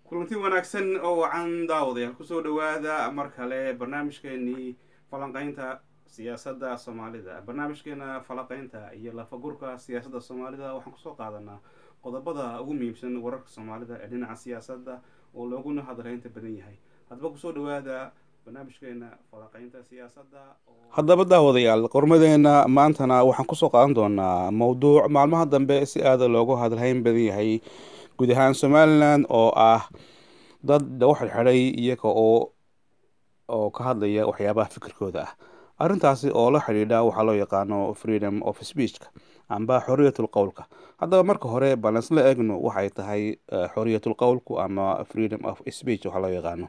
kulanti wanaagsan oo wacan daawadayaal kusoo dhawaada mar kale barnaamijkeenii falanqeynta siyaasadda soomaalida barnaamijkeena falanqeynta iyo lafagurka siyaasadda soomaalida waxaan kusoo qaadanaa qodobada ugu muhiimsan wararka soomaalida ee dhinaca siyaasadda oo looguna hadalhaynta badan yahay haddaba kusoo dhawaada barnaamijkeena falanqeynta siyaasadda haddaba daawadayaal qormadeena maantana waxaan kusoo qaadan doonaa mowduuc maalmaha dambe si aada loogu hadalhayn badan yahay guud ahaan somalilan oo ah dad lagu xirxiday iyaga oo oo ka hadlaya waxyaabaha fikirkooda ah arrintaasi oo la xidhiidha waxaa loo yaqaano freedom of speechka amba xoriyatul qowlka haddaba marka hore baan isla eegno waxay tahay xoriyatul qowlku ama freedom of speech waxaa loo yaqaano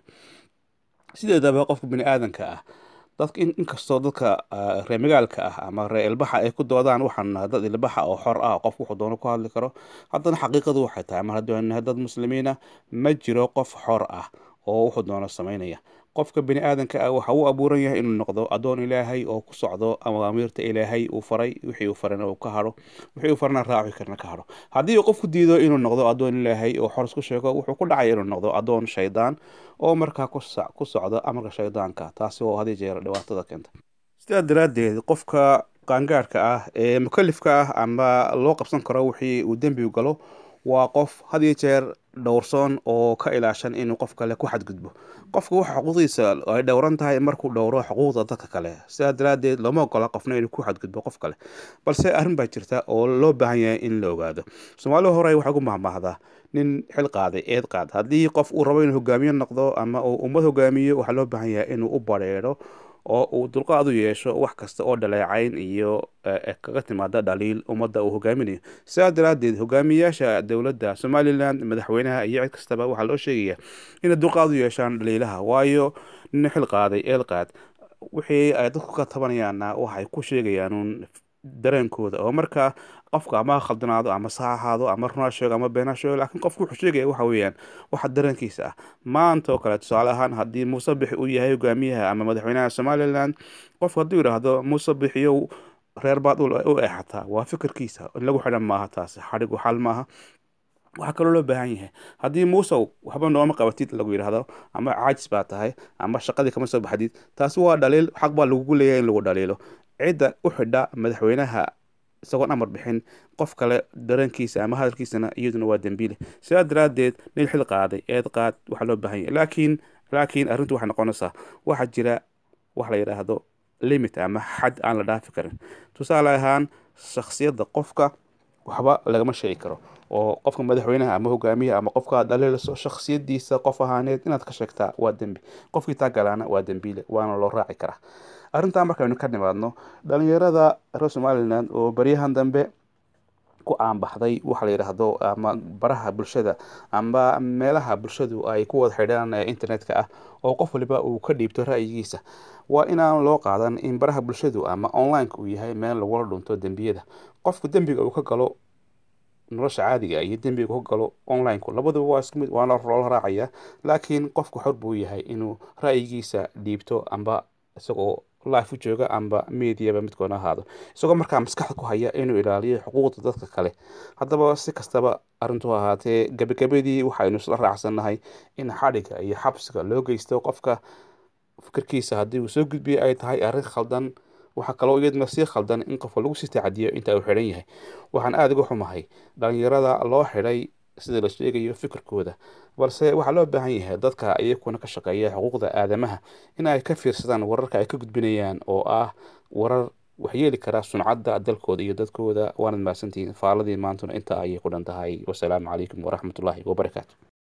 sideedaba qofka bini aadanka ah dadka inkastoo dadka reer magaalka ah ama reer ilbaxa ay ku doodaan waxaan nahay dad ilbaxa oo xor ah qof wuxuu doono ku hadli karo haddana xaqiiqadu waxay tahay mar haddii nahay dad muslimiina ma jiro qof xor ah oo wuxuu doono sameynaya qofka bini aadanka ah waxa uu abuuran yahay inuu noqdo addoon ilaahay oo ku socdo amaamiirta ilaahay uu faray wixii uu farana uu ka hadho wixii uu farana raaci karna ka hadho haddii uu qofku diido inuu noqdo addoon ilaahay oo xor isku sheego wuxuu ku dhacaya inuu noqdo addoon shaydaan oo markaa ku socda amarka shaydaanka taasi oo hadii jeer dhibaatada keenta sidaa daraaddeed qofka qaangaadhka ah ee mukalifka ah ama loo qabsan karo wixii uu dembigu galo waa qof had iyo jeer dhowrsoon oo ka ilaashan inuu qof kale ku xadgudbo qofka waxa xuquuqdiisa ay dhowran tahay markuu dhowro xuquuqda dadka kale sidaa daraaddeed looma ogola qofna inuu ku xadgudbo qof kale balse arrin baa jirta oo loo baahan yahay in la ogaado soomaalida hore waxay ugu mahmaahdaa nin xil qaaday eed qaad haddii qof uu rabo inuu hogaamiye noqdo ama uu ummad hogaamiyo waxaa loo baahan yahay inuu u badheedho oo uu dulqaad u yeesho wax kasta oo dhaleecayn iyo kaga timaada dhaliil ummadda uu hogaaminayo sidaa daraaddeed hogaamiyayaasha dowladda somalilan madaxweynaha iyo cid kastaba waxaa loo sheegaya inay dulqaad u yeeshaan dhaliilaha waayo nin xil qaaday eel qaad wixii ay dadku ka tabanayaanna waxay ku sheegayaanuun dareenkooda oo markaa qofka ama khaldanaado ama sax ahaado ama runaa sheego ama beenaa sheego laakiin qofku wuxuu sheegaya waxa weeyaan waxa dareenkiisa ah maanta oo kale tusaale ahaan haddii muuse bixi uu yahay hogaamiyaha ama madaxweynaha somalilan qofku hadduu yidhaahdo muuse bixiyo reer baad u eexataa waa fikirkiisa in lagu xidhan maaha taasi xadhigu xal maaha waxaa kaloo loo baahan yahay haddii muusow waxba nooma qabatid lagu yidhaahdo ama caajis baa tahay ama shaqadii kama soo baxdid taasi waa dhaliil xaq baa lagugu leeyahay in lagu dhaliilo cidda u xidha madaxweynaha isagoon amar bixin qof kale dareenkiisa ama hadalkiisana iyaduna waa dembiile sidaa daraaddeed nin xil qaaday eed qaad waxaa loo baahan yahay laakiin laakiin arrintu waxay noqonaysaa waxaa jira wax la yidhaahdo limit ama xad aan la dhaafi karin tusaale ahaan shaksiyadda qofka waxba lagama sheegi karo oo qofka madaxweynaha ama hogaamiyaha ama qofka dhaliilso shaksiyadiisa qof ahaaneed inaad ka sheegtaa waa dembi qofkii taa galaana waa dembiile waana loo raaci karaa arrintaa markaynu ka nimaadno dhalinyarada reer somalilan oo baryahan dambe ku aanbaxday waxa la yidhaahdo ama baraha bulshada ama meelaha bulshadu ay ku wada xidhaan ee internetka ah oo qof waliba uu ka dhiibto ra'yigiisa waa inaan loo qaadan in baraha bulshadu ama onlineka uu yahay meel lagula dhunto dembiyada qofku dembiga uu ka galo nolosha caadiga iyo dembiga ka galo onlineku labaduba waa isku mid waana loola raacaya laakiin qofku xor buu yahay inuu ra'yigiisa dhiibto amba isagoo life u jooga amba mediaba midkoona ahaado isagoo markaa maskaxda ku haya inuu ilaaliyo xuquuqda dadka kale haddaba si kastaba arrintu ahaatee gabagabadii waxaynu isla raacsannahay in xadhiga iyo xabsiga loo geysto qofka fikirkiisa haddii uu soo gudbiya ay tahay arrin khaldan waxaa kaloo iyaduna sii khaldan in qofka lagu sii tacadiyo inta uu xidhan yahay waxaan aada uga xumahay dhalinyarada loo xidhay sida la sheegayo fikirkooda balse waxaa loo baahan yahay dadka iyakuna ka shaqeeya xuquuqda aadamaha in ay ka fiirsadaan wararka ay ka gudbinayaan oo ah warar waxyeeli kara suncadda dalkooda iyo dadkooda waanad mahadsantihiin faaladii maantuna inta ayay ku dhan tahay wasalaamu calaykum waraxmatullaahi wabarakaatu